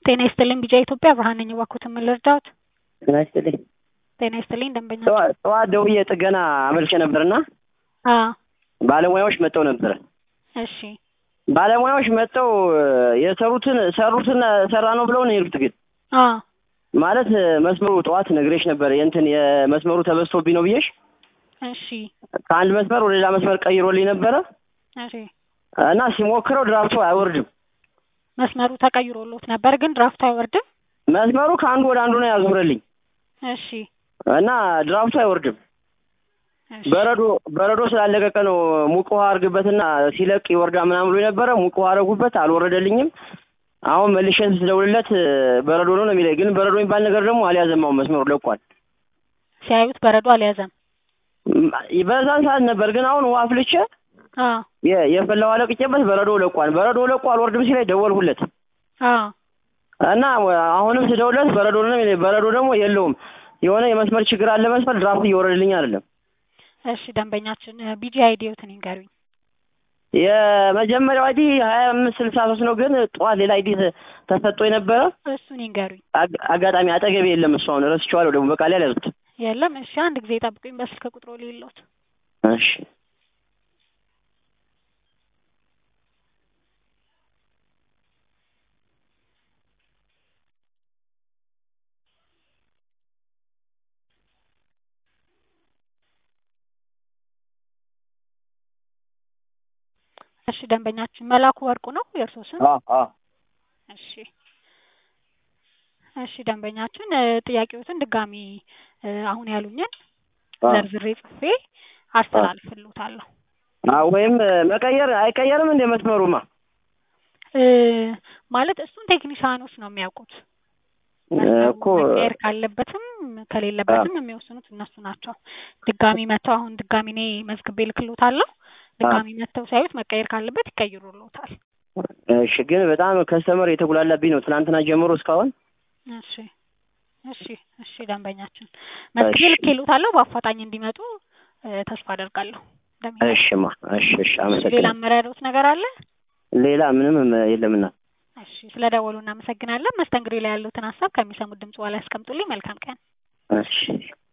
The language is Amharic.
ጤና ይስጥልኝ ቢጫ ኢትዮጵያ ብርሃን ነኝ። እባክዎትን ምን ልርዳዎት? ጤና ይስጥልኝ። ጤና ይስጥልኝ ደንበኛ ጠዋ- ጠዋት ደውዬ ጥገና አመልክቼ ነበርና አ ባለሙያዎች መጥተው ነበረ። እሺ ባለሙያዎች መጥተው የሰሩትን ሰሩትን ሰራ ነው ብለው ነው የሄዱት። ግን አ ማለት መስመሩ ጠዋት ነግሬሽ ነበር የእንትን የመስመሩ ተበስቶብኝ ነው ብዬሽ እሺ ከአንድ መስመር ወደ ሌላ መስመር ቀይሮልኝ ነበረ እሺ እና ሲሞክረው ድራፍቱ አይወርድም። መስመሩ ተቀይሮሎት ነበር ግን ድራፍቱ አይወርድም። መስመሩ ከአንዱ ወደ አንዱ ነው ያዞረልኝ እሺ እና ድራፍቱ አይወርድም። እሺ በረዶ በረዶ ስላለቀቀ ነው ሙቅ ውሃ አድርግበትና ሲለቅ ይወርዳ ምናምን ብሎ ነበረ። ሙቅ ውሃ አደረጉበት አልወረደልኝም። አሁን መልሼ ስደውልለት በረዶ ነው ነው የሚለኝ። ግን በረዶ የሚባል ነገር ደግሞ አልያዘም። አሁን መስመሩ ለቋል። ሲያዩት በረዶ አልያዘም። ም- በዛን ሰዓት ነበር። ግን አሁን ውሃ አፍልቼ አ የ- የፈላ ውሃ ለቅቄበት በረዶ ለቋል። በረዶ ለቋ አልወርድም ሲለኝ ደወልሁለት አ እና አሁንም ስደውልለት በረዶ ነው የሚለኝ። በረዶ ደግሞ የለውም። የሆነ የመስመር ችግር አለ መስመር ድራፍት እየወረደልኝ አይደለም። እሺ ደንበኛችን ቢጂ አይዲዎትን ይንገሩኝ። የመጀመሪያው አይዲ ሀያ አምስት ስልሳ ሶስት ነው። ግን ጠዋት ሌላ አይዲ ተሰጥቶ የነበረ እሱን ይንገሩኝ። አግ- አጋጣሚ አጠገቤ የለም። እሱ አሁን ረስቼዋለሁ። ደግሞ በቃ ላይ አልያዝኩት። የለም እሺ አንድ ጊዜ ጠብቁኝ በስልክ ቁጥሮ ሌሎት እሺ እሺ ደንበኛችን መላኩ ወርቁ ነው የእርሶ ስም? አ አ እሺ እሺ ደንበኛችን እ ጥያቄዎትን ድጋሚ እ አሁን ያሉኝን አ ዘርዝሬ ጽፌ አስተላልፍልዎታለሁ። አ ወይም መቀየር አይቀየርም እንደ መስመሩማ እ ማለት እሱን ቴክኒሻኖች ነው የሚያውቁት። መስመሩ እኮ መቀየር ካለበትም ከሌለበትም የሚወስኑት እነሱ ናቸው። ድጋሚ መተው አሁን ድጋሚ እኔ መዝግቤ ልክልዎታለሁ። ድጋሚ መተው ሲያዩት መቀየር ካለበት ይቀይሩልዎታል። እሺ። ግን በጣም ከስተመር የተጉላላብኝ ነው ትናንትና ጀምሮ እስካሁን። እሺ እሺ እሺ ደንበኛችን መዝግቤ እሺ ልኬልዎታለሁ። በአፋጣኝ እንዲመጡ እ ተስፋ አደርጋለሁ። ደንበኛችን እሺማ እሺ እሺ። እሺ ሌላ አመሰግናለሁ። አመራሮት ነገር አለ? ሌላ ምንም የለምና። እሺ ስለ ደወሉ እናመሰግናለን። መስተንግዶ ላይ ያሉትን ሀሳብ ከሚሰሙት ድምጽ በኋላ ያስቀምጡልኝ። መልካም ቀን። እሺ